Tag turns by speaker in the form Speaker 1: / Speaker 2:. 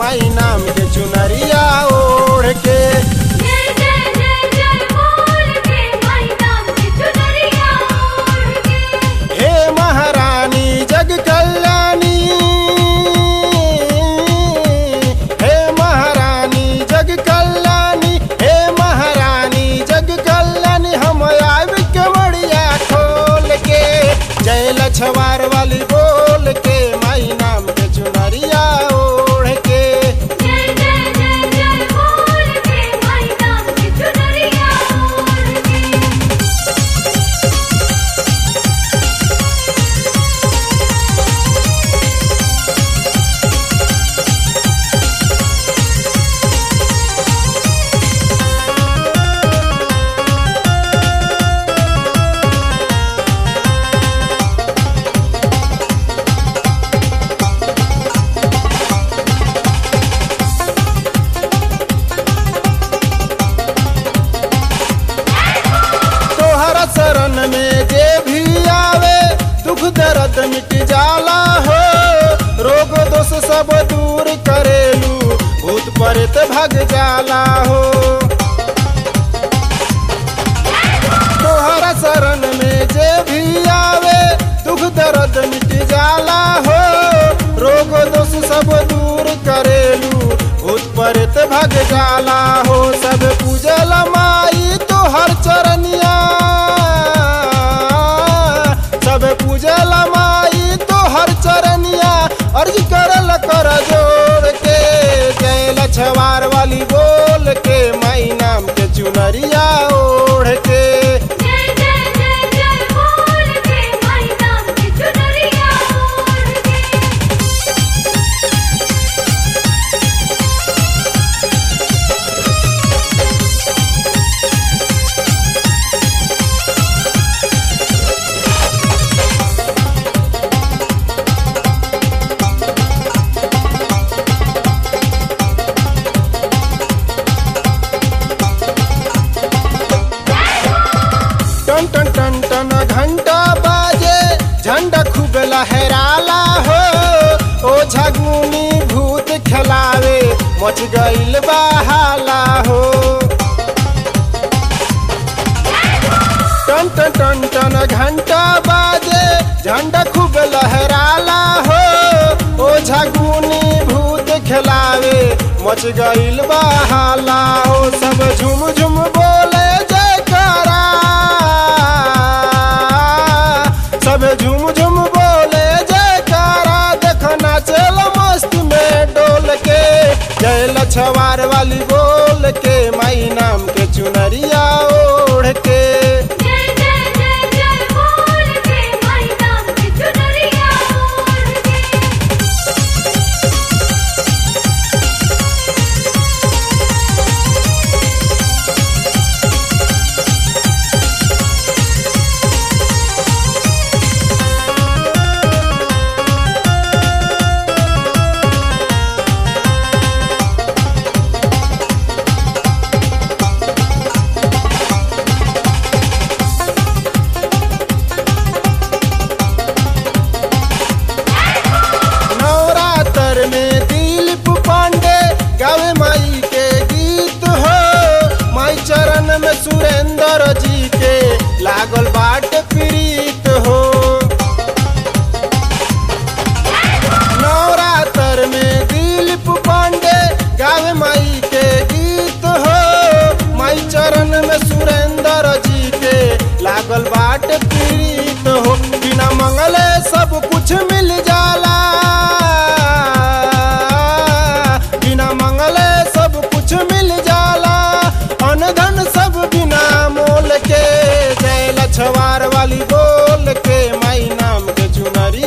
Speaker 1: माई नाम के चुनरिया ओढ़ के
Speaker 2: जय जय जय जय बोल के माई नाम की चुनरिया ओढ़ के
Speaker 1: हे महारानी जग कल्याणी हे महारानी जग कल्याणी हे महारानी जग कल्याणी हम आब के मड़िया खोल के जय लछवार वाली बोल के माई नाम के चुनरिया ओढ़ के
Speaker 2: जय जय जय जय बोल के माई नाम की चुनरिया ओढ़ के
Speaker 1: तोहरा शरण में जे भी आवे दुख दर्द मिट जाला हो रोग दोष सब दूर करेलू भूत प्रेत भग जाला हो तोहरा शरण में जे भी आवे दुख दर्द मिट जाला हो रोग दोष सब दूर करेलू भूत प्रेत भग जाला हो सब पूजल माई तोहर चरनिया सब पूजल माई तोहर चरनिया अर्ज करल कर जोड़ के जय लछवार वाली बोल के माई नाम के चुनरिया ओढ़ के
Speaker 2: जय जय जय जय बोल के माई नाम की चुनरिया ओढ़ के
Speaker 1: टन टन टन टन घंटा बाजे झंडा खूब लहराला हो ओ झगुनी भूत खिलावे मच गईल बहाला हो टन टन टन टन घंटा बाजे झंडा खूब लहराला हो ओ झगुनी भूत खिलावे मच गईल बहाला हो सब झुम झुम बोले जयकारा सब झुम झुम बोले जयकारा देखना चल मस्त में डोल के जय लछवार वाली बोल के माई नाम के चुनरिया ओढ़ के
Speaker 2: जय जय जय जय बोल के माई नाम की चुनरिया ओढ़ के
Speaker 1: नवरात्र में दिलीप पांडे गावे माई के गीत हो माई चरण में सुरेंद्र जी के लागल बाट प्रीत हो नवरात्र में दिलीप पांडे गावे माई के गीत हो माई चरण में सुरेंद्र जी के लागल बाट प्रीत हो बिना मंगले सब कुछ मिल जाला बिना मंगले सब कुछ मिल जाला अन धन सब बिना मोल के जय लछवार वाली बोल के माई नाम के चुनरी